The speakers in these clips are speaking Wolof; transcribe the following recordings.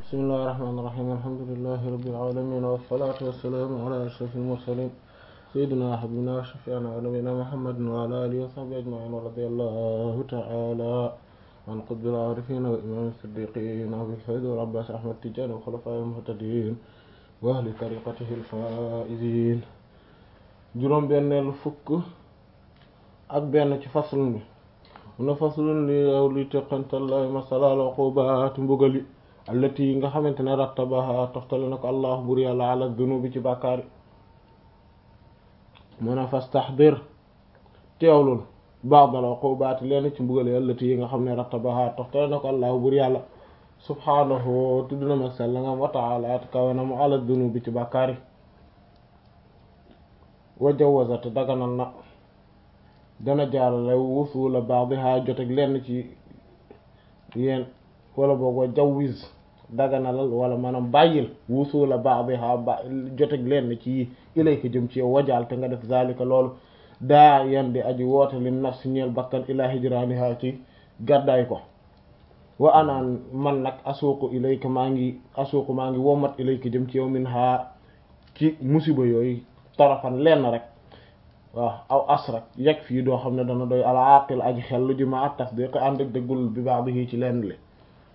bismillahi rahmaani rahiim alhamdulillahi rabbil aalamiin wassalaatu wassalaamu alaa ashrafil mursaliin sayyidinaa wa habiibinaa wa shafii'inaa wa nabiyyinaa muhammadin wa alaa aalihi wa sahbihi ajma'iin wa radiyallahu ta'aalaa an qutbil aarifiin wa imaamil siddiqiin abil faydi wal abbaas ahmad tijaani wa xulafaa'ihil muhtadiin wa ahli tariiqatihil faa'iziin juróom benneelu fukk ak benn ci faslun bi mu ne faslun li yow li teqantal lay masalaal uqubaat mbugali allati yi nga xamante ne rattabaha toftale na ko allah bur yàlla ala dunubi ci bàkkaari mu ne fastaxdir teewlul ba'dal uqubaat leen ci mbugali allati yi nga xam ne rattabaha toftale na ko allah bur yàlla subhaanahu tudd na mag sell ngam wa ta'ala kawe na mu ala dunubi ci bàkkaari wa jawazat daganal na dana jaarale wusula ba'daha joteg lenn ci yéen wala boog wa jawwiz daganalal wala maanaam bàyyil wusula ba'daha ba joteg lenn ci ilayka jëm ci yow wajaal te nga def zalika loolu daa yan di aji woote li nafsi ñeel bakkan ila hijraniha ci gàddaay ko wa anaan man nag asuuqu ilayka maa ngi asuuqu maa ngi womat ilayka jëm ci yow min ha ci musiba yooyu tarafan lenn rek waaw aw as rek yegg fii doo xam ne dana doy al aqil aji xel lu ji ma at tasdiq ànd ak dëggul bi baax bi ci lenn li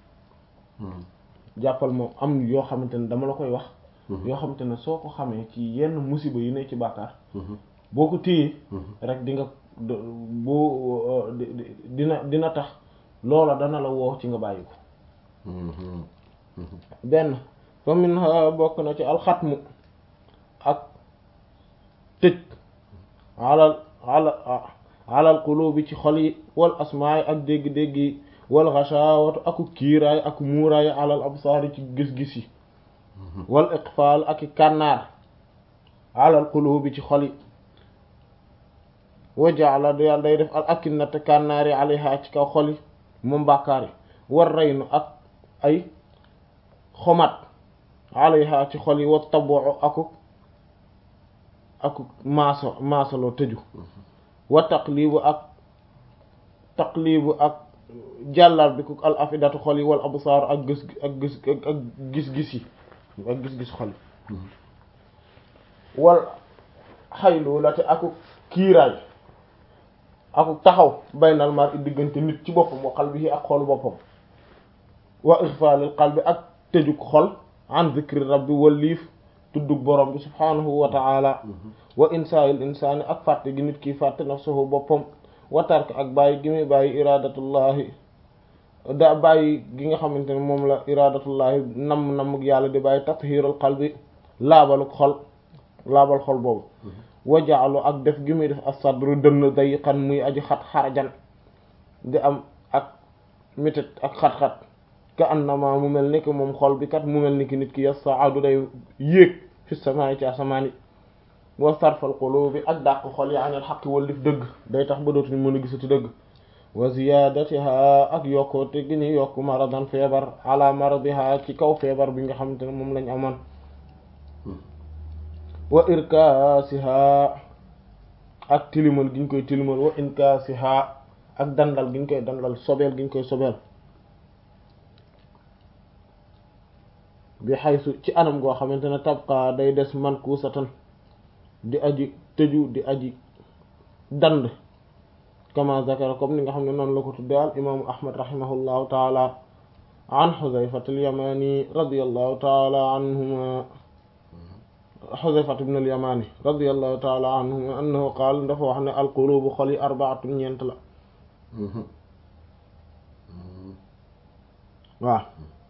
jàppal moom am yoo xamante ne dama la koy wax yoo xamante ne soo ko xamee ci yenn musiba yi ne ci bàkkaar boo ko téye rek di nga boo dina dina tax loola dana la woo ci nga bàyyi ko benn fa min bokk na ci alxatmu ak tëj alal ala alal qulubi ci xol yi wal asmaay ak dégg-dégg yi wal xashawatu aku kiiraay ak muuraay alal absaari ci gis-gis yi wal iqfaal ak i kànnaar alal qulubi ci xol yi wajaala yàlla day def al akinnata kànnaar yi alayha ci kaw xol yi moom bàkkaar yi war reynu ak ay xomat alayha ci xol yi wa taboo aku aku maaso maasaloo tëju wa taqlibu ak taqlibu ak jàllar bi ku al afidatu xol yi wal absaar ak gis ak gis ak gis-gis yi ak gis-gis xol yi wal xaylu la te aku kiiraay aku taxaw baynal mar i diggante nit ci boppam wa qalbihi ak xolu boppam wa ixfaalil qalbi ak tëjuk xol an zikri rabbi waliif tuddug borom bi subhaanahu wa ta'ala wa insaayil insaani ak fàtte gi nit ki fàtte nafsuhu boppam wa tark ak bàyyi gi muy bàyyi iradatullahi da bàyyi gi nga xamante ne moom la iradatullahi namm nammug yàlla di bàyyi tathiirul qalbi laabaluk xol laabal xol boobu wa ja'alu ak def gi muy def as-sadru dënn dayiqan muy aji xat xarajan di am ak mitit ak xat-xat ka annama mu mel ni ki moom xol bi kat mu mel ni ki nit ki yas'adu day yéeg fi samaa'i ci asamaan yi wa sarfal qulubi ak dàq xol yi anil xaqi wallif dëgg day tax ba dootuñu mën a gisati dëgg wa ziyadatiha ak yokkoote gi ni yokk maradan feebar ala maradiha ci kaw feebar bi nga xamante ne moom lañ amoon wa irkaasiha ak tilimal gi ñu koy tilimal wa inkaasiha ak dandal gi ñu koy dandal sobeel gi ñu koy sobeel bi xaysu ci anam goo xamante ne tabqa day des mankuusatan di aji tëju di aji dand kama zakara comme ni nga xam ne noonu la ko tudde al imaamu ahmad rahimahullahu taala an xuzayfat al yamani radiyallahu taala anhuma xuzayfat ibn al yamani radiyallahu taala anhuma annahu qaal dafa wax ne al qulubu xol yi arbaatun ñeent la waaw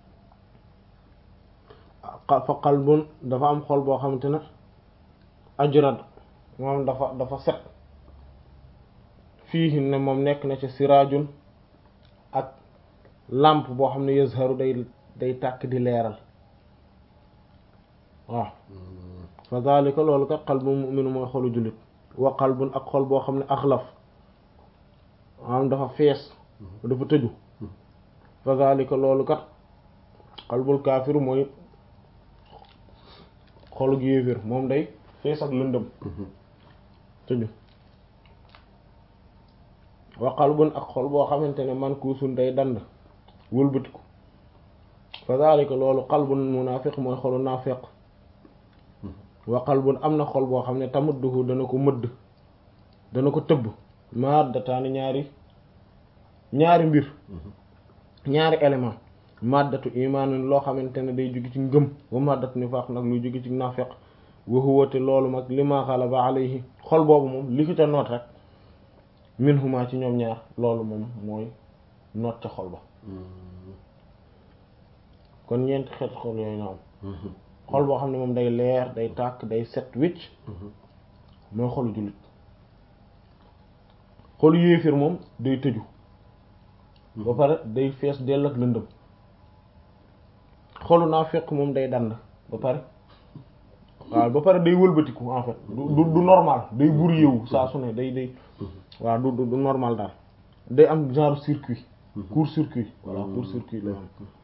fa qalbun dafa am xol boo xamante ne ajrad moom dafa dafa set fii ne moom nekk na ci siraajun ak lampe boo xam ne yazharu day day tàkk di leeral waaw fa zalika loolu kat qalbu mu'min mooy xolu jullit wa qalbun ak xol boo xam ne axlaf maanaam dafa fees dafa tëju fa zalika loolu kat qalbul kaafir mooy xolu yéeféer moom day fees ak lëndëm tëju wa qalbun ak xol boo xamante ne man kuusun day dand wëlbatiku fa daalika loolu qalbun munaafiq mooy xolu naafiq wa qalbun am na xol boo xam ne tamudduhu dana ko mëdd dana ko tëbb maddataani ñaari ñaari mbir ñaari élément maddatu imaanin loo xamante ne day jóge ci ngëm wa maddatu nifaaq nag luy jóge ci naafiq wa huwa te loolu mag li ma xalaba alayhi xol boobu moom li fi te noot rek minhuma ci ñoom ñaar loolu moom mooy noot ca xol ba kon ñeenti xeet xol yooyu na am xol boo xam ne moom day leer day tàkk day set wicc mooy xolu jullit xolu yéefir moom day tëju ba pare day fees dell ak lëndëm xolu naafiq moom day dand ba pare waaw ba pare day wëlbatiku en fait du du normal day bur yeewu saa su ne day day waaw du du normal daal day am genre circuit court circuit voilà court circuit lay am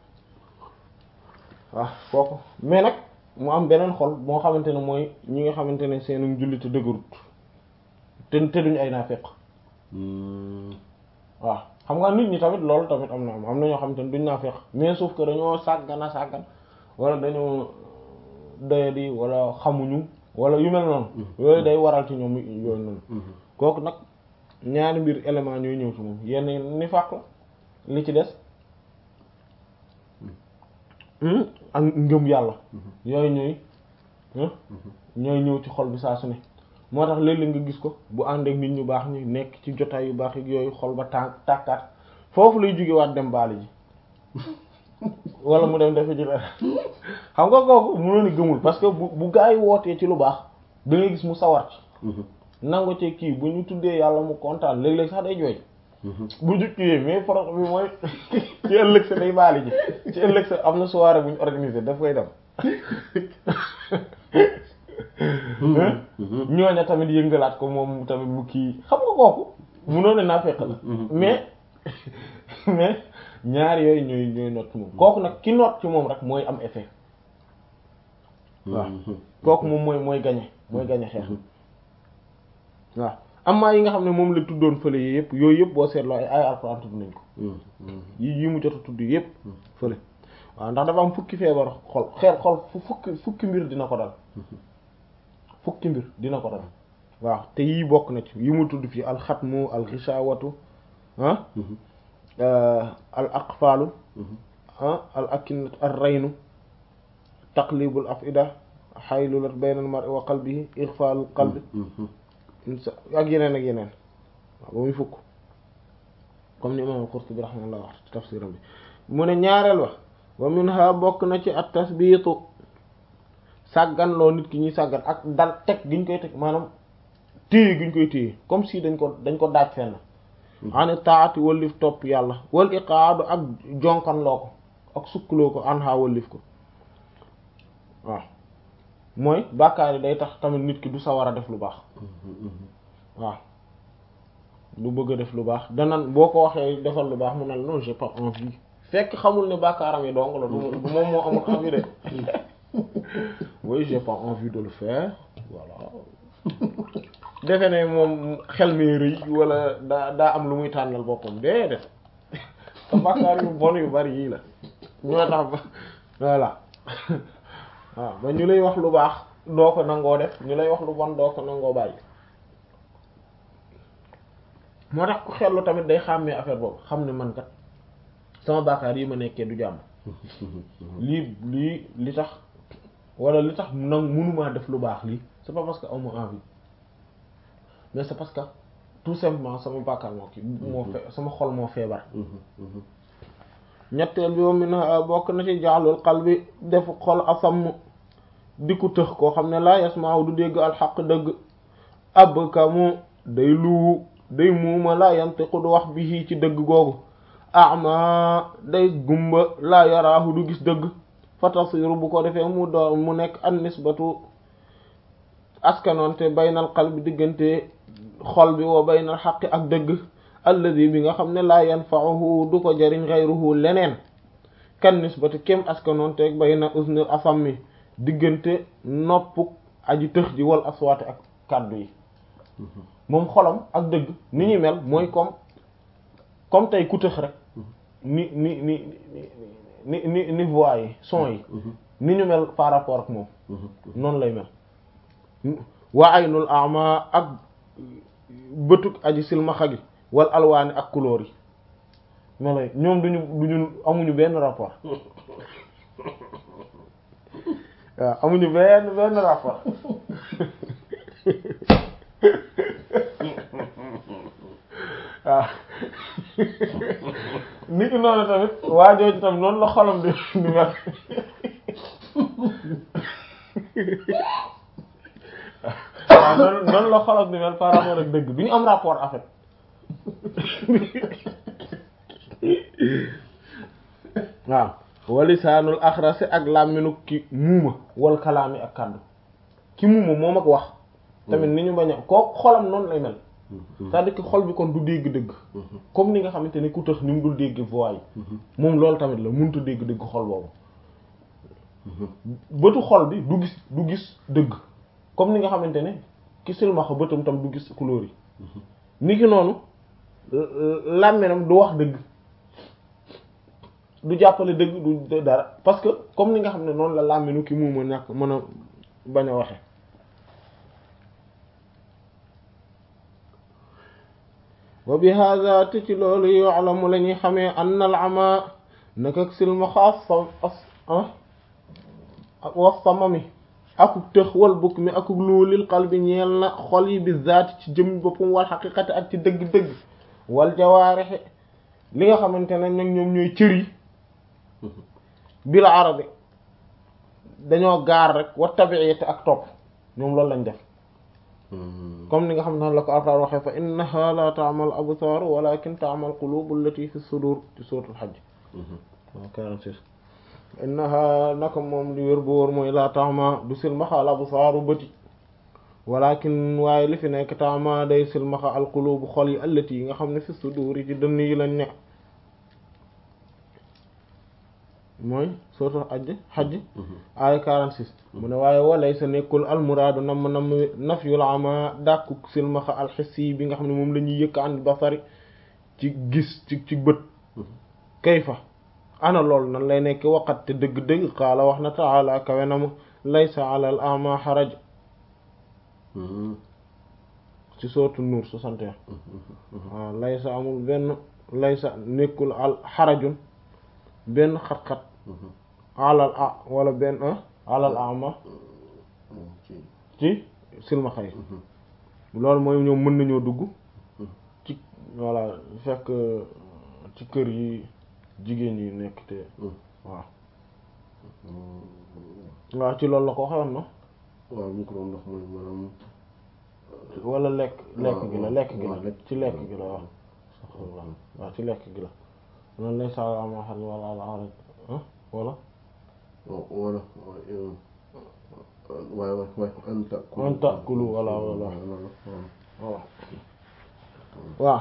waaw kooku mais nag mu am beneen xol moo xamante ne mooy ñi nga xamante ne seenu jullite dëgërut te te duñu ay naafeq waaw xam nga nit ñi tamit loolu tamit am na am am na ñoo xamante ne duñ naafeq mais sauf que dañoo sàggan a sàggan wala dañoo doyadi wala xamuñu wala yu mel noonu yooyu day waral ci ñoom yooyu noonu kooku nag ñaari mbir élément ñooy ñëw ci moom yenn ni fàq la li ci des ak ngëm yàlla yooyu ñooy ñooy ñëw ci xol bi saa su ne moo tax léeg-léeg nga gis ko bu ànd ak nit ñu baax ñi nekk ci jotaay yu baax yi yooyu xol ba tànk tàkkaat foofu lay jóge waat dem baali ji wala mu dem defe ji la xam nga kooku mënoo ni gëmul parce que bu bu gaa yi wootee ci lu baax da ngay gis mu sawar ci nangu ci kii bu ñu tuddee yàlla mu kontaan léeg-léeg sax day jooy bu jukkiyee mais problème bi mooy ci ëllëg sa day baali ji ci ëllëg sa am na soirée bu ñu organisé daf koy dem ñooña tamit yëngalaat ko moom tamit mu kii xam nga kooku munoo ne naa fekk la mais mais ñaar yooyu ñooy ñooy noot ci moom kooku nag ki noot ci moom rek mooy am effet waaw kooku moom mooy mooy gañe mooy gañe xeex waaw amaa yi nga xam ne moom la tuddoon fële yi yëpp yooyu yëpp boo seetloo ay ay alxuraan tudd nañ ko yi yi mu jot a tudd yëpp fële waaw ndax dafa am fukki feebar xol xeel xol fukki fukki mbir dina ko dal fukki mbir dina ko dal waaw te yii bokk na ci yi mu tudd fii alxatmu alxishawatu ah al aqfalu ah al akinat ar raynu taqlibul afida xaylulat bayna al mar'i wa qalbihi ighfalul qalbi ak yeneen ak yeneen waaw ba muy fukk comme ni imam al-Qurtubi rahimahullah wax ci tafsiram bi mu ne ñaareel wax wa minha bokk na ci at tasbiitu sàggan loo nit ki ñuy sàggan ak dal teg giñ koy teg maanaam téye giñ koy téye comme si dañ ko dañ ko daaj fenn ani taati wallif topp yàlla wal iqaadu ak jonkan loo ko ak sukkloo ko anha wallif ko waaw mooy bàkkaar yi day tax tamit nit ki du sawar a def lu baax waaw du bëgg a def lu baax danan boo ko waxee defal lu baax mu ne non j'ai pas envie fekk xamul ne bàkkaaram yi dong la du moom moo amul envie de oui j'ai pas envie de le faire voilà defe ne moom xel mi rëy wala daa daa am lu muy tànnal boppam déedéet te bàkkaar yu bon yu bari yii la ñoo tax ba voilà waaw ba ñu lay wax lu baax doo ko nangoo def ñu lay wax lu bon doo ko nangoo bàyyi moo tax ku xellu tamit day xàmmee affaire boobu xam ne man kat sama bàkkaar yi ma nekkee du jàmm lii lii li tax wala li tax nag mënumaa def lu baax lii c'est pas parce que aw ma envie mais c'est parce que tout simplement sama bàkkaar moo kii moo fe sama xol moo feebar ñetteel bi moom mi na bokk na ci jaalul qalbi def xol asam di ko tëx koo xam ne laa yasmaaw du dégg alxaq dëgg ab kamu day luu day muuma laa yantiqu du wax bi ci dëgg googu ama day gumba laa yaraahu du gis dëgg fa tasiru bu ko defee mu door mu nekk an nisbatu askanoonte baynal qalbi diggante xol bi wa baynal xaqi ak dëgg alladi bi nga xam ne laa yanfa'uhu du ko jariñ ghayruhu leneen kan nisbati kem askanoonte bayna uznil asammi diggante noppuk aji tëx ji wal aswaati ak kàddu yi moom xolam ak dëgg ni ñuy mel mooy comme comme tey ku tëx rek ni ni ni ni ni ni voix yi son yi ni ñu mel par rapport ak moom noonu lay mel waa aynul ama ak bëtuk aji silmaxa gi wal alwaani ak couleur yi melo yi ñoom duñu duñu amuñu benn rapport waaw amuñu benn benn rapport waaw nit ki noonu tamit waa jooju tamit noonu la xolam di di mel waaw noonu noonu la xolam di mel par rapport ak dëgg bi ñu am rapport en fait waaw walisaanul axrasi ak làmminu ki muuma wal kalaami ak kàddu ki muuma moom ak wax tamit ni ñu bañ a koo xolam noonu lay mel c'est-à-dire que xol bi kon du dégg dëgg comme ni nga xamante ne ku tax ni mu dul dégg voix yi moom loolu tamit la mënut a dégg dëgg xol boobu bëtu xol bi du gis du gis dëgg comme ni nga xamante ne ki silmaxa bëtam tam du gis couleur yi ni ki noonu làmminam du wax dëgg du jàppale dëgg du dara parce que comme ni nga xam ne noonu la làmminu ki muuma ñàkk mën a bañ a waxe wa bi hada te ci loolu yu'lamu la ñuy xamee an al ama nak ak silmaxa as was samami akuk tëx wal bukk mi akuk luulil qalbi ñeel na xol yi bi zaati ci jëm boppam wal xaqiqati ak ci dëgg-dëgg wal jawaarixi li nga xamante ne nag ñoom ñooy cër yi bil arabi dañoo gaar rek wa tabi'ati ak topp ñoom loolu lañ def comme ni nga xam ne la ko Alxuraan waxee fa innaha la ta'mal absar walakin ta'mal qulubu allati fi sudur ci suratul hajj waaw 46 innaha naka moom li wér bu wóor mooy la ta'ma du silmaxa al absaaru bëti walakin waaye li fi nekk ta'ma day silmaxa al qulubu xol yi allati yi nga xam ne fi sudur yi ci dënn yi lañ ne mooy suratul hajj hajj aaya 46 mu ne waaye walay sa nekkul almuraadu nam nam nafyul ama dàkku silmaxa alxissi bi nga xam ne moom la ñuy yëkk an basari ci gis ci ci bët kayfa ana loolu nan lay nekk waqat te dëgg-dëgg qaala wax na taala kawe na mu laysa ala al ama xaraj ci sootu nuur 61 waaw laysa amul benn laysa nekkul al xarajun benn xat-xat alal a wala benn alal ama ci silmaxa yi loolu mooy ñoom mën nañoo dugg ci voilà fekk ci kër yi jigéen yi nekk te waaw waaw ci loolu la ko waxoon na waaw ñu ko doon ndox mooy maanaam wala lekk lekk gi la lekk gi la waaw, ci lekk gi la waaw waaw ci lekk gi la noonu lay saa ama xam wala ala ala ah wala wala waaye waaye waaye an takulu an takulu wala wala waaw waaw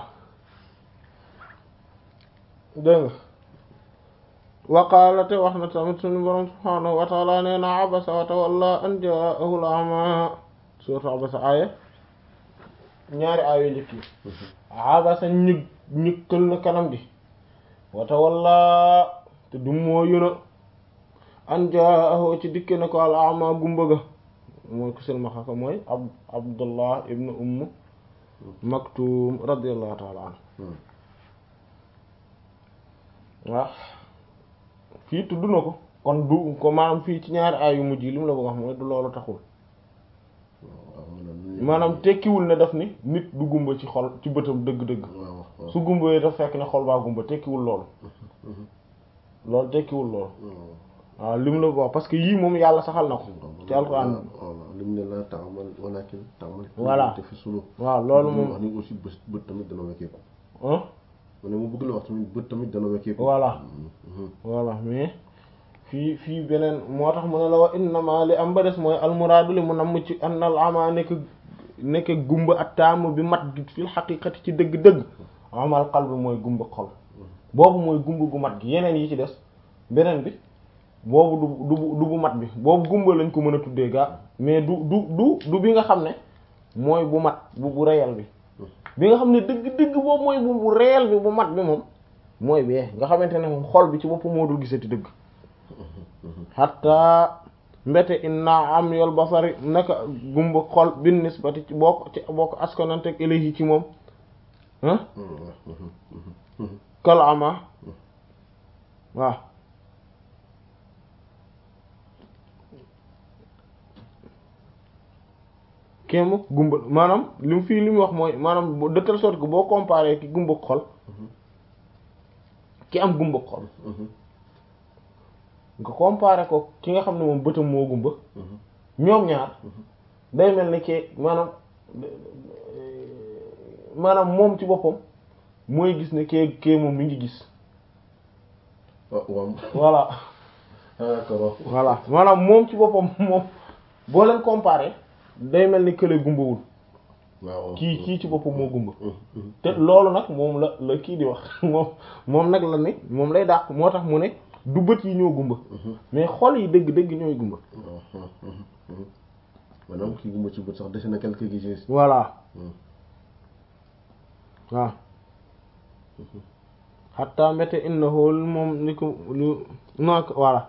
dégg nga waqaalate wax na tamit suñu borom subhaanahu wa taala nee na abasa wa tawalla an jaahu al-a'ma suuratu abasa aaya ñaari aaya njëkk yi abasa ñëg ñëkkal na kanam gi wa tawalla te du moo yëna an jaahu ci dikke na ko al-a'ma gumba ga mooy ku silmaxa ko mooy ab abdullah ibnu umm maktum radiyallahu taala anhu waaw fii tudd na ko kon du ko maanaam fii ci ñaari aay yu mujj yi li mu la bëgg wax mooy du loolu taxul maanaam tekkiwul ne daf ni nit du gumba ci xol ci bëtam dëgg-dëgg su gumba yi daf fekk ne xol baa gumba tekkiwul loolu loolu tekkiwul loolu waaw li mu la bëgg wax parce que yii moom yàlla saxal na ko ci alxuraan li mu ne la taamal walakin taamal Voilà. te fi sulu waaw loolu wax moom ni aussi bët bët tamit dana wekkeeku ah mu ne mu bëgg la wax tamit bët tamit dana wekkeeku voilà voilà mais fii fii beneen moo tax mu ne la wa innama li am ba des mooy almuraadu li mu namm ci annal ama nekk nekk gumba ak taamu bi mat gi fil xaqiqati ci dëgg-dëgg amal qalbi mooy gumba xol boobu mooy gumba gu mat gi yeneen yi ci des beneen bi boobu du du du bu mat bi boobu gumba lañ ko mën a tuddee gaa mais du du du du bi nga xam ne mooy bu mat bu bu réel bi bi nga xam ne dëgg-dëgg boobu mooy bu bu réel bi bu mat bi moom mooy bee nga xamante ne moom xol bi ci boppam moo dul gisati dëgg hatta mbete inna am yol basari naka gumba xol bin nisbati ci boo ko ci boo ko askananteeg ilayhi ci moom ah kal ama waaw kéema gumba maanaam li mu fii li mu wax mooy maanaam de telle sorte que boo comparé ki gumba xol ki am gumba xol nga comparé ko ki nga xam ne moom bëtam moo gumba ñoom ñaar day mel ni ke maanaam maanaam moom ci boppam mooy gis ne kee kee moom mi ngi gis waaw voilà d'accord voilà maanaam moom ci boppam moom boo leen comparé day mel ni kële gumbawul waaw kii kii ci boppam moo gumba te loolu nag moom la la kii di wax moom moom nag la ne moom lay dàq moo tax mu ne du bët yi ñoo gumba mais xol yi dëgg dëgg ñooy gumba maanaam kii gumba ci bët sax dese na quelque gis voilà waaw xatta mbete innahu moom ni ko lu non voilà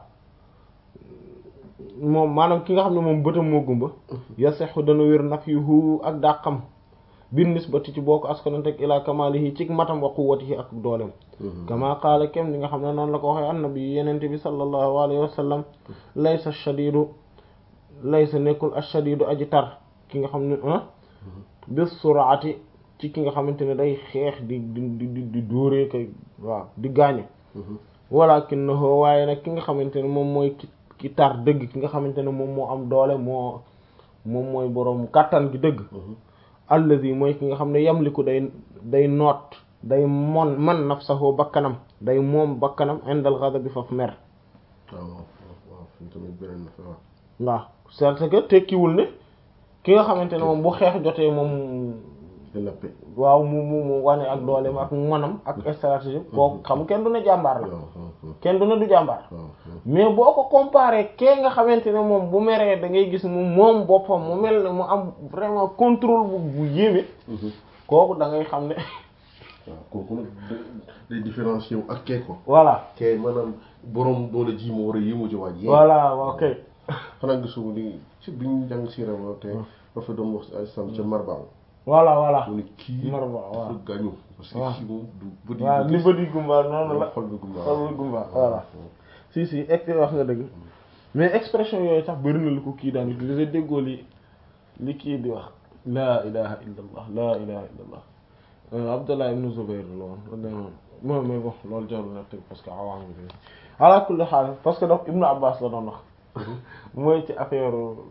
moom maanaam ki nga xam ne moom bëtam moo gumba yasexu dana wér nag yu hu ak dàqam bin nisbati ci boo ko askananteg ila kamalihi ci matam wa quwwatihi ak dooleem kama qaala kem li nga xam ne noonu la ko waxee annabi yenente bi sallallahu alayhi wa sallam laysa shadidu laysa nekkul ashadidu aji tar ki nga xam ne bis suraati ci ki nga xamante ne day xeex di di di di dóoree kay waaw di gaañe walakinahu waaye nag ki nga xamante ne moom mooy ki ki tar dëgg ki nga xamante ne moom moo am doole moo moom mooy boroom kàttan gi dëgg allazi mooy ki nga xam ne yamliku day day noot day mon man nafsahu bakkanam day moom bakkanam indal ghadabi faf mer waaw waaw fi tamit beneen na waaw waaw c'est que tekkiwul ne ki nga xamante ne moom bu xeex jotee moom lappe waaw mu mu mu wane ak dooleem ak manam ak stratégie kooku xam kenn du ne jàmbaar la kenn du ne du jàmbaar mais boo ko comparé kee nga xamante ne moom bu meree da ngay gis mu moom boppam mu mel ne mu am vraiment contrôle bu bu yéeme kooku da ngay xam ne waaw kooku nag day différencier wu ak kee ko voilà kee maanaam borom doole ji moo war a yéemu ci waaj voilà ok xanaa gisuma ni ci bi ñu jàng si rama te ba fa doon wax ay sam ca marbaaw voilà voilà mu ne kii Marba waaw dafa gaañu parce que waaw. kii moom du bët yi waaw du li gis. bëdi gumba noonu la xol bi gumba xol bi gumba voilà si si ex wax nga dëgg mais expression yooyu sax bëri na lu ko kii daan utiliser déggoo li li kii di wax laa ilaha illa allah laa ilaha illa allah Abdullah ibn Zubayr la woon radiyallahu anhu moom mais bon loolu jarul na teg parce que awaam bi ala kulli xaal parce que donc Ibnu Abbas la doon wax mooy ci affaire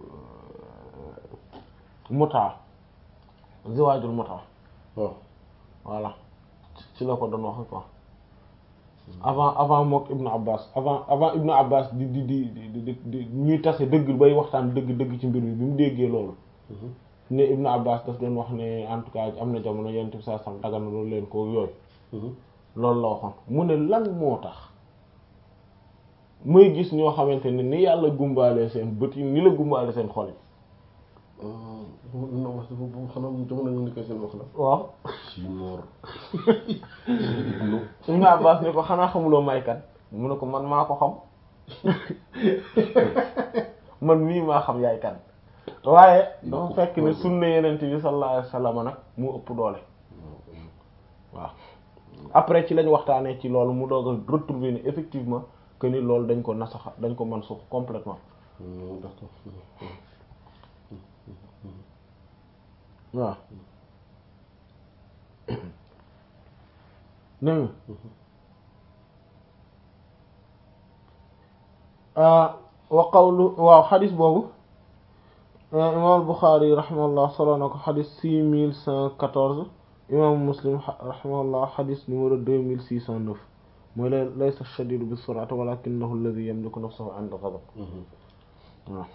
muta ziwaajul muta waaw voilà ci la ko doon wax quoi avant avant mook Ibnu Abbas avant avant Ibnu Abbas di di di di di di ñuy tase dëgg bay waxtaan dëgg dëgg ci mbir mi bi mu déggee loolu ne Ibnu Abbas daf doon wax ne en tout cas am na jamono yonent bi saa sam dagal na loolu leen ko yooyu loolu la waxoon mu ne lan moo tax muy gis ñoo xamante ne ni yàlla gumbaale seen bët yi ni la gumbaale seen xol yi na wax dafa bu xanaa jamono ñu nekkee seen wax la waaw si moor Ibnu Abbas ne ko xanaa xamuloo may kan mu ne ko man maa ko xam man mii maa xam yaay kan waaye dafa fekk ne sunna yenent bi sallallahu alayhi wasallam nag mu ëpp doole waaw après ci lañ waxtaanee ci loolu mu doog a retrouver ni effectivement que ni loolu dañ ko nasaxa dañ ko mën suux complètement d'accord waaw dégg nga wa qawlu waaw xadis boobu imam al-Bukhari rahimahullah solo na ko xadis six mille cent quatorze imam Muslim rahimahullah xadis numéro deux mille six cent neuf mooy la laysa shadidu bi sur'ati walakinahu alladhi yamliku nafsahu 'inda ghadab waaw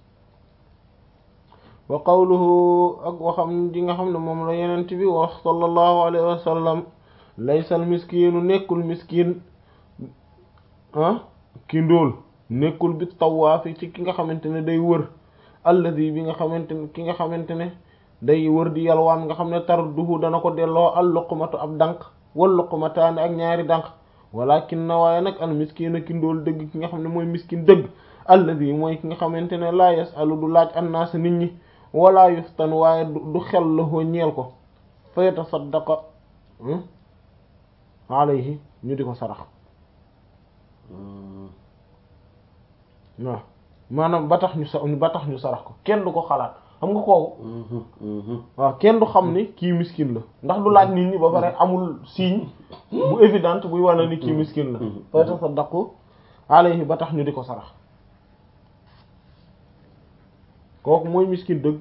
wa qawluhu ak waxam ji nga xam ne moom la yenent bi wax sallallahu alayhi wa sallam laysa al miskinu nekkul miskin ah ki ndóol nekkul bi tawaafi ci ki nga xamante ne day wër alladi bi nga xamante ne ki nga xamante ne day wër di yalwaan nga xam ne tarduhu dana ko delloo al luqmatu ab dànq wal luqmataani ak ñaari dànq walakin na waaye nag al miskina ki ndool dëgg ki nga xam ne mooy miskin dëgg alladi mooy ki nga xamante ne laa yasalu du laaj annaasa nit ñi wala yuftan waaye du xel la hoo ñeel ko fa yatasaddaqa alayhi ñu di ko sarax waaw maanaam ba tax ñu sa ba tax ñu sarax ko kenn du ko xalaat xam nga kooku waaw kenn du xam ni kii miskin la ndax du laaj nit ñi ba pare amul signe bu évidente buy wane ni kii miskin la fa yatasaddaqu alayhi ba tax ñu di ko sarax kooku mooy miskin dëgg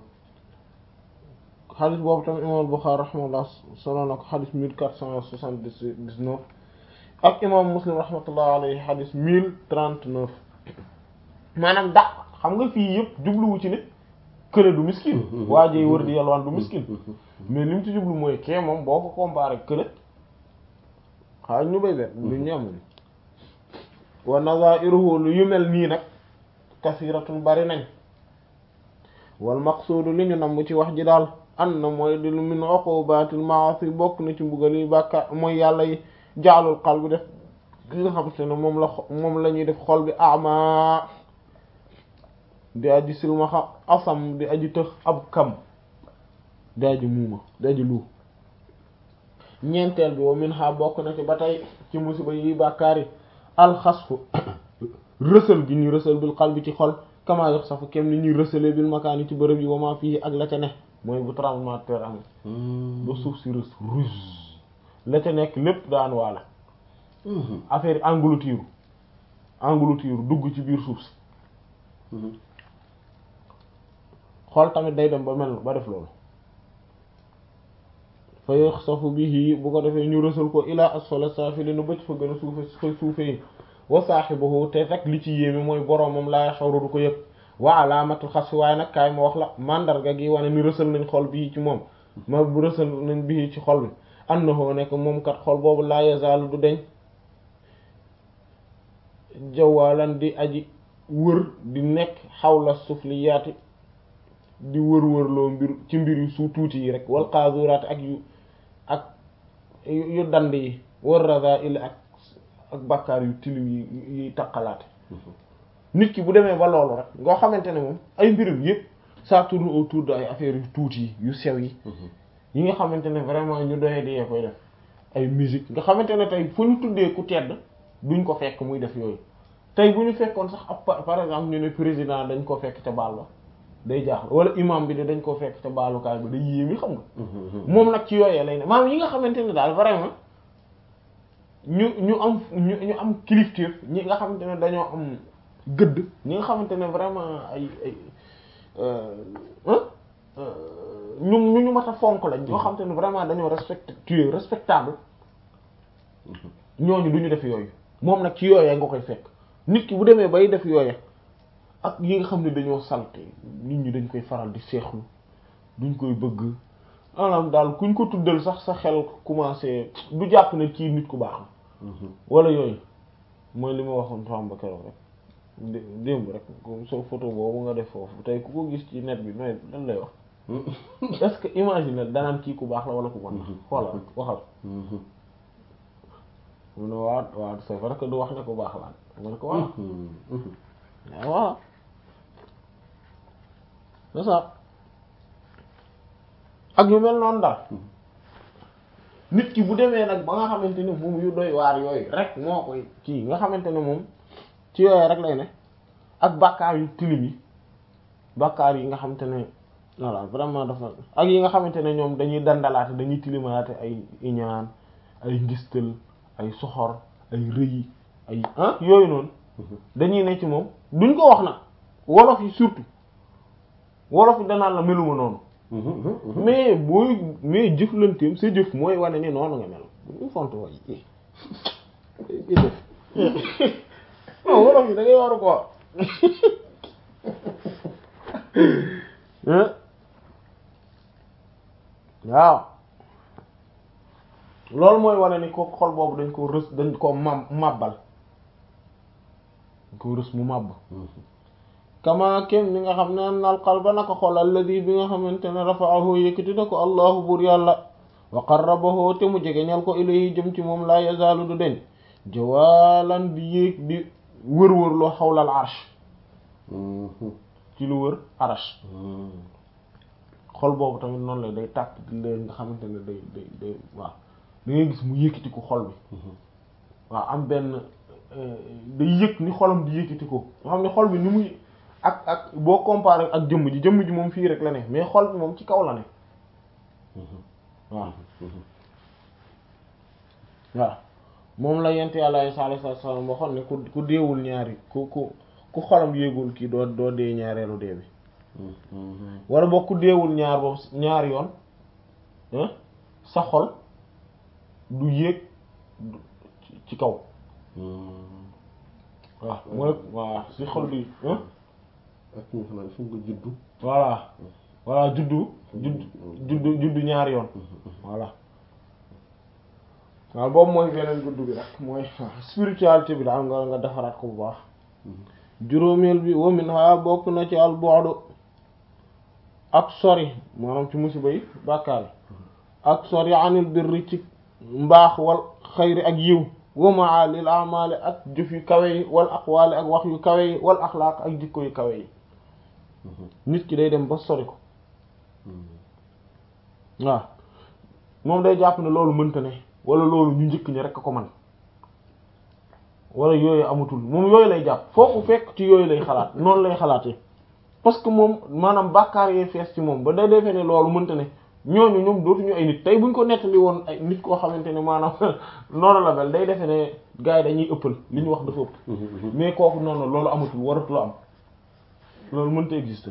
xadis boobu tamit imam Bukhari rahimahullah solo na ko xadis mille quatre cent soixante-dix-neuf ak imam Muslim rahmatullah alayhi xadis mille trente-neuf maanaam da xam nga fii yëpp jubluwu ci ne kële du miskin waajey wër di yalwaan du miskin mais li mu ci jublu mooy kee moom boo ko comparé kële xaaj ñu bay bet lu ñu am wa nazairuhu lu yu mel nii nag kasiratun bari nañ wal maqsuudu li ñu namm ci wax ji daal an na mooy di lu min uqubatil ma'asi bokk na ci mbugal yi bàkka mooy yàlla yi jaalul xal bi def ki nga xam te ne moom la moom la ñuy def xol bi ama di aji silmaxa asam di aji tëx ab kam di aji muuma di aji lu ñeenteel bi wa min ha bokk na ci ba tey ci musiba yi bàkkaar yi alxasfu rësal gi ñu rësal bil xal bi ci xol kama yox safu kem ni ñuy rësalee bil makaani ci bërëb yi wama fii ak la ca ne mooy bu tremblement de terre am ba suuf si rës rus la ca nekk lépp daan waala affaire engloutir engloutir dugg ci biir suuf si xool tamit day dem ba mel ba def loolu fa yox safu bihi bu ko defee ñu rësal ko ilaa asfala saafilina bëcc fa gën a suufe fa suufe yi wa saaxibahu te rek li ci yéeme mooy boroomam laa yaxaru du ko yëg wa alaamatul xas waaye nag kaay ma wax la mandarga gi wane ni rësal nañ xol bii ci moom ma bu rësal nañ bii ci xol bi annahu nekk moom kat xol boobu laa yazaalu du deñ jawaalan di aji wër di nekk xawla sufliyaati di wër wërloo mbir ci mbir yu su tuuti yi rek wal qaazuraat ak yu ak yu dand yi war razaa'il ak ak bàkkaar yu tilim yi yi taqalaate nit ki bu demee ba loolu rek ngoo xamante ne moom ay mbirum yëpp ça tourne autour de ay affaires yu tuuti yi yu sew yi yi nga xamante ne vraiment ñu doyee di koy def ay musique nga xamante ne tey fu ñu tuddee ku tedd duñ ko fekk muy def yooyu tey bu ñu fekkoon sax ab par exemple ñu ne président dañ ko fekk ca baal ba day jaaxal wala imam bi de dañ koo fekk ca baalukaay ba day yéemi xam nga moom nag ci yooyee lay ne maanaam yi nga xamante ne daal vraiment ñu ñu am ñu ñu am kilifteef ñi nga xamante ne dañoo am gëdd ñi nga xamante ne vraiment ay ay ñu ñu ñu mat a fonk lañ ñoo xamante ne vraiment dañoo respecté respectable ñooñu du ñu def yooyu moom nag ci yooyee nga koy fekk nit ki bu demee bay def yooyee ak yi nga xam ne dañoo salte nit ñi dañ koy faral di seexlu duñ koy bëgg maanaam daal kuñ ko tuddal sax sa xel commencé du jàpp ne kii nit ku baax na wala yooyu mooy li ma waxoon fam ba keroog rek démb rek sa photo boobu nga def foofu tey ku ko gis ci net bi nooy lan lay wax est-ce que imagine danaan kii ku baax la wala ku bon xoolal waxal mu ne waaw waaw c'est vrai que du wax ne ku baax la mu ne ko waaw waaw c'est ça ak yu mel noonu daal nit ki bu demee nag ba nga xamante ne moom yu doy waar yooyu rek moo koy kii nga xamante ne moom ci yooyu rek lay ne ak bàkkaar yu tilim yi bàkkaar yi nga xamante ne voilà vraiment dafa ak yi nga xamante ne ñoom dañuy dandalaate dañuy tilimalaate ay iñaan ay ngistal ay soxor ay rëy ay ah yooyu noonu dañuy ne ci moom duñ ko wax nag wolof yi surtout wolof yi danaan la meluma noonu mais booy mais jëflanteem sa jëf mooy wane ni noonu nga mel bu font way jëf non wolof yi da ngay waru ko waaw loolu mooy wane ni ko xol boobu dañ ko rës dañ ko mam màbbal dañ ko rës mu màbb kama kem ni nga xam ne nal qalba naka xol alladi bi nga xamante ne rafa'ahu yëkkati na ko allahu buur yàlla wa qarrabahu te mu jegeñal ko ilayhi jëm ci moom laa yazaalu du deñ jawaalan di yéeg di wër-wër loo xawlal arsh ci lu wër arsh xol boobu tamit noonu la day tàkk di leen nga xamante ne day day day waaw da ngay gis mu yëkkati ko xol bi waaw am benn day yëg ni xolam di yëkkati ko nga xam ne xol bi ni muy ak ak boo comparé ak jëmm ji jëmm ji moom fii rek la ne mais xol bi moom ci kaw la ne waaw waaw moom la yent yàlla sallallahu alayhi wasallam waxoon ne ku ku deewul ñaari ku ku ku xolam yéegul kii doo doo dee ñaareelu dee bi wala boo ku deewul ñaar boobu ñaari yoon sa xol du yéeg ci kaw waaw mooy waaw si xol bi ak ñi nga xam ne fu nga juddu voilà voilà juddu judd juddu juddu ñaari yoon voilà waaw boobu mooy beneen juddu bi rek mooy spiritualité bi daal nga nga defaraat ko bu baax juróomeel bi wa minha bokk na ci al bu'du ak sori maanaam ci musiba yi bàkkaar yi ak sori anil birri ci mbaax wal xayri ak yiw wa ma'alil a'mali ak jëf yu kawe yi wal aqwali ak wax yu kawe yi wal axlaaq ak jikko yu kawe yi nit ki day dem ba sori ko waaw moom day jàpp ne loolu mënta ne wala loolu ñu njëkk ñi rekk ko man wala yooyu amatul moom yooyu lay jàpp foofu fekk ci yooyu lay xalaat noonu lay xalaatee parce que moom maanaam bàkkaar yee fees ci moom ba day defee ne loolu mënta ne ñooñu ñoom dootuñu ay nit tey buñ ko nettali woon ay nit koo xamante ne maanaam noonu la mel day defee ne gars yi dañuy ëppal li ñu wax dafa ëpp mais kooku noonu loolu amatul waratul am loolu mënta exister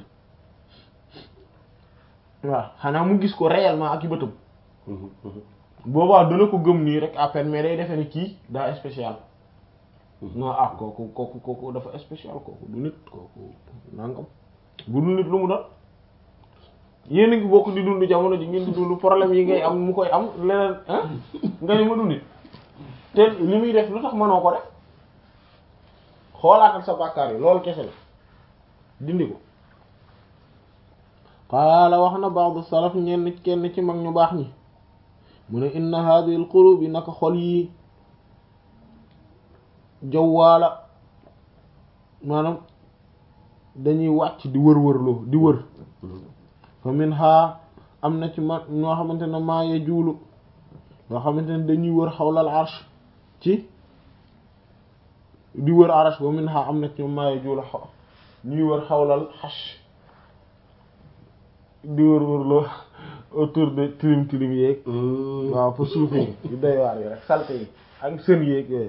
waaw xanaa mu gis ko réellement ak i bëtam boobaa dana ko gëm nii rek à peine mais day defee ne kii daa spécial non ah kooku kooku kooku dafa spécial kooku du nit kooku nangam bu du nit lu mu doon yéen a ngi bokk di dund jamono ji ngeen di dund problème yi ngay am mu koy am leneen ah nga ni ma du nit te li muy def lu tax mënoo ko def xoolaatal sa bàkkaar yi loolu kese la dindi ko qaala wax na ba'du salaf ñenn kenn ci mag ñu baax ñi mu ne inna hadhihi al qulub yi naka xol yi jawwaala maanaam dañuy wàcc di wër wërloo di wër fa min ha am na ci ma ñoo xamante ne maa ye juulu ñoo xamante ne dañuy wër xawlal arsh ci di wër arsh wa min ha am na ci maa ye juulu xaw ñuy wër xawlal xash di wër wërloo autour de tilim tilim yeeg waaw fa suufe yi yu doy waar yi rek salte yi ak sën yeeg yooyu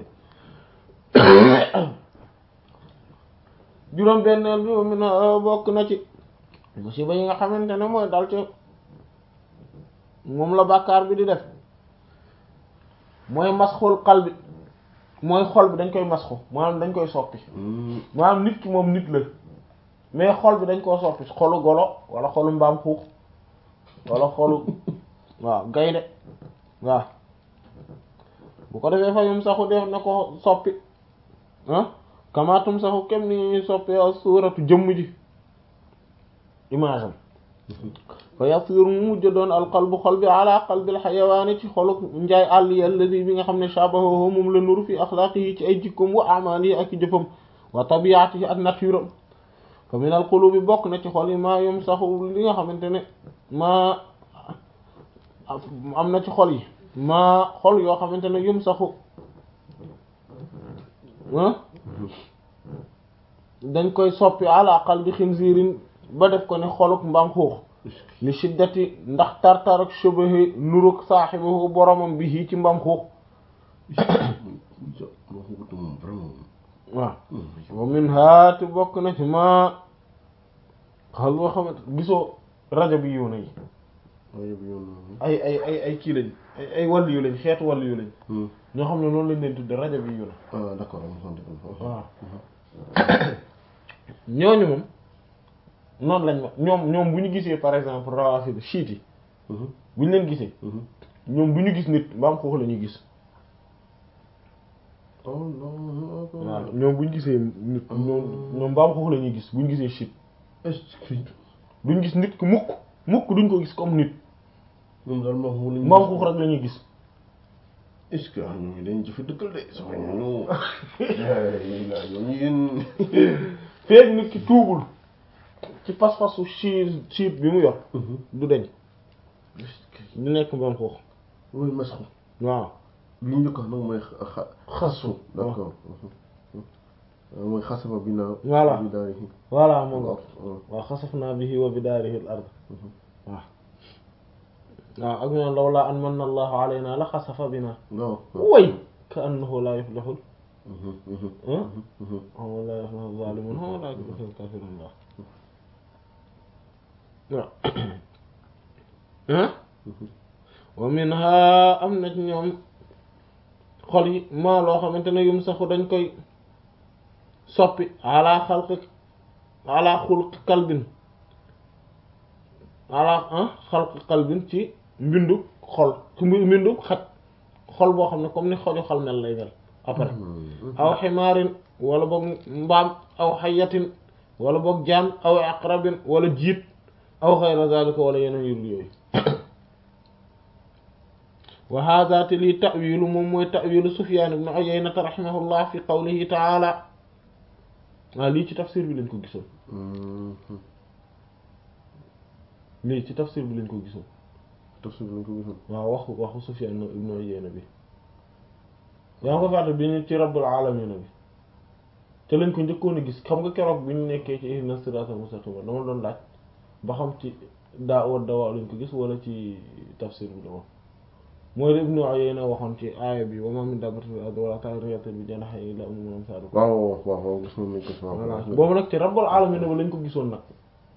juróom benneel bi mi na bokk na ci musiba yi nga xamante ne mooy dal ci moom la bàkkaar bi di def mooy masxul xal bi mooy xol bi dañ koy masxu maanaam dañ koy soppi maanaam nit ki moom nit la mais xol bi dañ koo soppi xolu golo wala xolu mbaam xuux wala xolu waaw gaynde waaw bu ko defee fa yum saxu def na ko soppi ah kamaatum saxu kem ni ñuy soppi suuratu jëmm ji image am fa yasiru mu mujj doon alqalbu xol bi ala qalbil xayawaani ci xolu njaay àll yi alladi bi nga xam ne shabahu moom la nuru fi axlaaqihi ci ay jikkoom wa amaalihi ak i jëfam wa tabiatihi ak nature am fa min al qulubi bokk na ci xol yi maa yum saxu li nga xamante ne maa am na ci xol yi maa xol yoo xamante ne yum saxu dañ koy soppi ala qalbi xinziirin ba def ko ne xoluk mbaam xuux li shiddati ndax tartar ak shubahi nuruk saaxibahu boromam bi hii ci mbaam xuux waaw wa min haati bokk na ci ma xal boo xamante gisoo rajo bi yiw na yi ay ay ay ay kii lañ ay ay wàllu yu lañ xeetu wàllu yu lañ ñoo xam ne noonu lañ leen tudde rajo bi yiw na d'accord waaw ñooñu moom noonu lañ ma ñoom ñoom bu ñu gisee par exemple rawafid chiite yi bu ñu leen gisee ñoom bu ñu gis nit mbaam xuux la ñuy gis waaw ñoom bu ñu gisee nit ñoom ñoom mbaam xuux la ñuy gis bu ñu gisee chiite duñ gis nit ku mukk mukk duñ ko gis comme nit ñoom daal moom mu mbaam xuux rek la ñuy gis est-ce que ñooñu dañuy jëfe dëggal de sama ñooñu la ñooñu yéen feeg nit ki tuubul ci pas-pasu chiit chiit bi mu yor du deñ du nekk mbaam xuux mooy masxu waaw li ñu njëkk a wax nag mooy xa xasu d'accord mooy xasaba bi naa Voilà. bi naa voilà moo nga waaw xasafnaa bihi wa bidaarihi al ard waaw waaw ak ñoom lawlaa an manna allahu alayna la xasafa bina non way ka annahu laa yuflihul non hum laa yuflihu zaalimuun hum laa yuflihu kaafiruun waaw ah wa minha am na ci ñoom xol yi maa loo xamante ne yum saxu dañ koy soppi ala xalqi ala xulqi kalbin ala ah xalqi kalbin ci mbindu xol ci mbi- mbindu xaj xol boo xam ne comme ni xoju xol mel lay mel après aw ximaarin wala boog mbaam aw xayatin wala boog jaan aw aqrabin wala jiit aw xayra zalika wala yeneen yul yooyu wa hada te lii tawilu moom mooy tawilu Sufyaan ibn Uyaynata rahimahullah fi qawlihi taala waaw lii ci tafsir bi lañ ko gisoon lii ci tafsir bi lañ ko gisoon tafsir bi lañ ko gisoon waaw waxu waxu Sufyaan ibn Uyayna bi yaa ngi ko fàtte bi ñu ci rabbul alamina bi te lañ ko njëkkoon a gis xam nga keroog bi ñu nekkee ci ihdina siraatal mustaqim dama doon laaj ba xam ci daa wa dawaa lañ ko gis wala ci tafsir bi la woon mooy la Ibnu Uyayna waxoon ci aaya bi wa maa min daabbatin fil ardi wa laa taa'irin yatiiru bi janaahihi illaa umamun amsaalukum waaw waaw waaw gis nañ ko waaw voilà boobu nag ci rabbul alamina ba lañ ko gisoon nag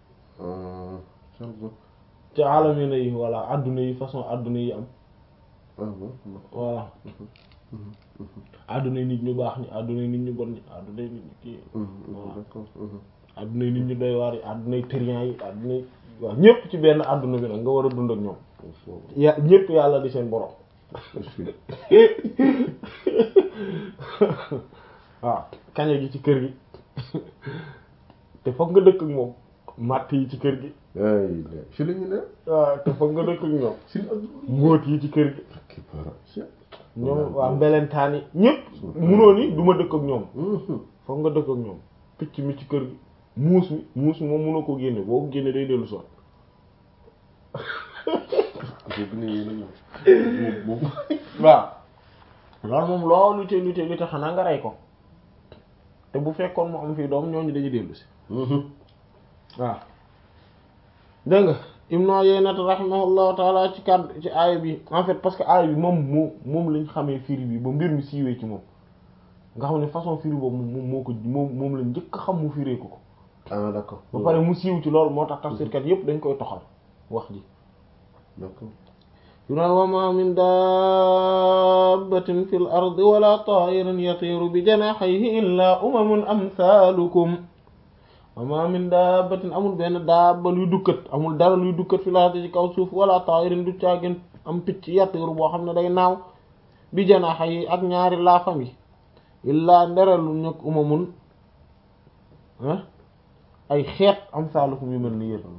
ci alamina yi voilà adduna yi façon adduna yi am voilà adduna yi nit ñu baax ñi adduna yi nit ñu bon ñi adduna yi nit ñu kii d'accord adduna yi nit ñu doy waar yi adduna yi tëriyan yi adduna yi waaw ñépp ci benn adduna bi nag nga war a dund ak ñoom ya ñépp yàlla di seen borom waaw kaña gi ci kër gi te foog nga dëkk ak moom matt yi ci kër gi ay fi la ñu ne waaw te foog nga dëkk ak ñoom si mbóot yi ci kër gi ki para ñoom waa mbelentaan yi ñépp munoo ni du ma dëkk ak ñoom foog nga dëkk ak ñoom picc mi ci kër gi muus mi muus mi moom munoo ko génne boo ko génne day dellu soot boobu ne yi la boobu waaw loolu moom loo lute lute lute xanaa nga rey ko te bu fekkoon mu am fii doom ñooñu dañuy dellu si waaw dégg nga Ibnu Uyayna rahimahullahu taala ci kàddu ci aaya bi en fait parce que aaya bi moom moo moom lañ xamee firi bi ba mbir mi siiwee ci moom nga xam ne façon firi boobu moom moo ko moom moom lañ njëkk xam mu firee ko ko ah d'accord ba pare mu siiw ci loolu moo tax tafsirkat yépp dañ koy toxal wax ji d'accord yu naan wa ma min dabbatin fil ardi wala ta'irin yatiru bi janahihi illa umamun amsalukum wa ma min dabbatin amul benn dabba luy dukkat amul dara luy dukkat fil ardi ci kaw suuf wala ta'irin du caagin am picc yatiru boo xam ne day naaw bi janahihi ak ñaari laafam yi illa nderalu ñëkk umamun ah ay xeet amsalukum yu mel ni yéen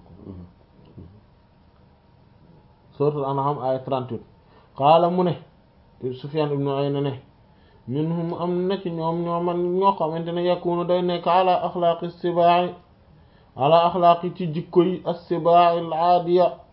suratul an'am ay 38 qaala mu ne Sufyan ibnu Uyayna ne minhum am na ci ñoom ñoo man ñoo xamante ne yakunu day nekk ala axlaaqi sibaa'i ala axlaaqi ci jikko yi as-sibaa'i al-aadiya